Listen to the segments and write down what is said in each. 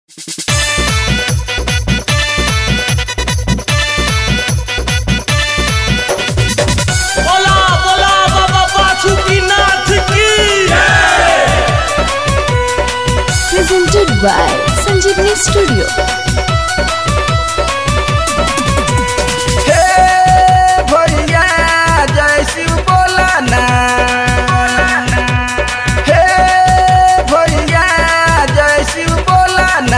बोला बोला बाबा बासुकीनाथ की presented by Sanjeevani Studio. हे भैया जय शिव बोला ना हे भैया जय शिव बोला ना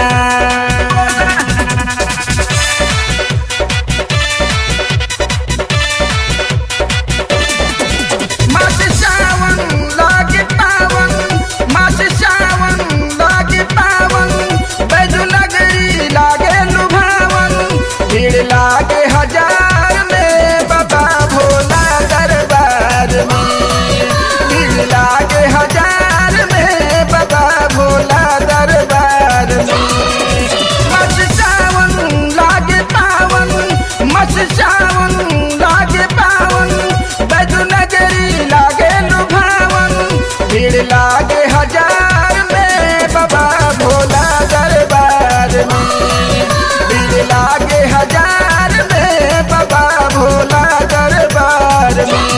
मास सावन लागे पावन मास सावन लागे पावन बैजू लगई लागे लुभावन भीड़ लागे हजार में बाबा भोला दरबार में भीड़ लागे हजार में बाबा भोला दरबार में मस सावन लागे पावन मस सावन लागे पावन बैजू नगरी लागे लुभावन भीड़ लागे हजार में बाबा भोला दरबार में भीड़ लागे हजार में बाबा भोला दरबार में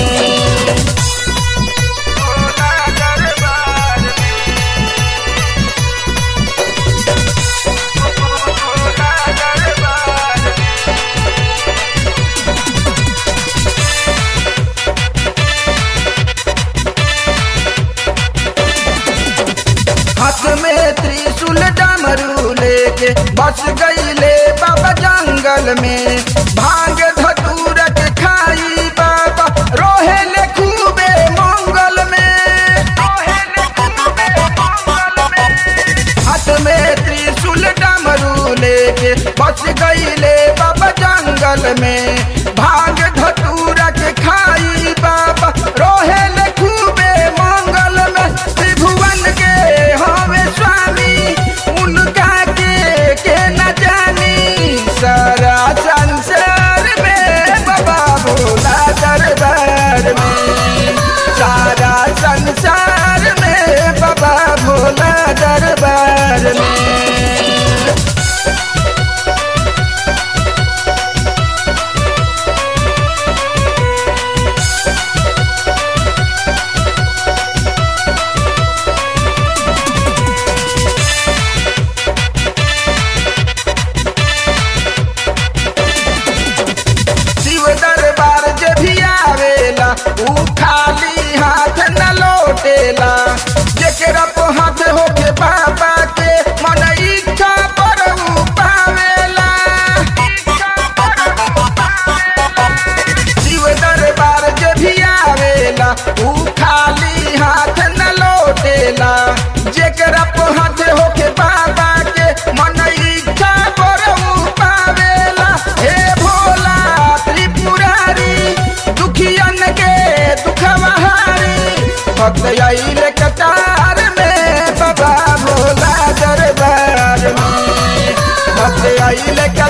भोला दरबार में भोला दरबार में हाथ में त्रिशूल डमरू लेके बस गईले बाबा जंगल में भांग धतूर के खाई बाबा रोहेले खूबे मंगल में रोहेले खूबे मंगल में हाथ में त्रिशूल डमरू लेके बस गईले बाबा जंगल में भांग धतूर के खाई बाबा रोहेले खूबे मंगल में त्रिभुवन के हमें स्वामी उनका के के न जानी सारा संसार में बाबा भोला दरबार में सारा संसार में बाबा भोला दरबार में शिव दरबार जे भी आवेला ऊ खाली हाथ न लौटेला जेकरा पे हाथ होके बाबा के मन इच्छा पर ऊ पावेला शिव दरबार जे भी आवेला ऊ खाली हाथ न लौटेला जेकरा पे हाथ होके बाबा के मन इच्छा पर ऊ पावेला हे भोला त्रिपुरारी दुखियन के दुखवहारी भक्त आइले कतार में बाबा भोला दरबार में भक्त आइले